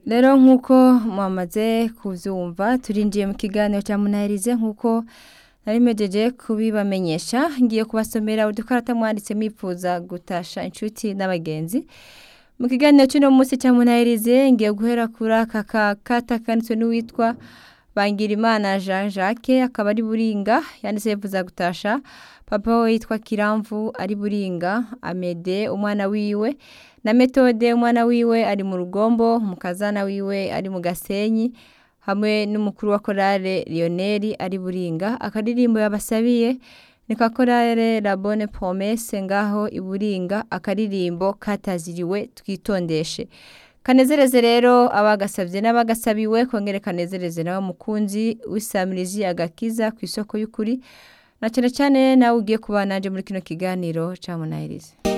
rero nk'uko mwamaze kubyumva turinjiye mu kiganiro cya munahirize nk'uko nari mejeje kubibamenyesha ngiye kubasomera udukarata mwanditse mwifuza gutasha inshuti n'abagenzi mu kiganiro cy'uno munsi cya munahirize ngiye guhera kuri aka kakata kanditswe n'uwitwa Bangirimana Jean Jacques akaba ari buringa yanditse yifuza gutasha papa we yitwa Kiramvu ari buringa Amede umwana wiwe na Metode umwana wiwe ari mu rugombo umukazana wiwe ari mu Gasenyi hamwe n'umukuru wa korale Lionel ari buringa akaririmbo yabasabiye ni ka korale La Bonne Promesse ngaho iburinga akaririmbo kataziriwe twitondeshe kanezereze rero abagasabye n'abagasabiwe kongere kanezereze nawe mukunzi w'isamirizi agakiza ku isoko y'ukuri na cyane cyane nawe ugiye kuba nanje muri kino kiganiro cya munahirize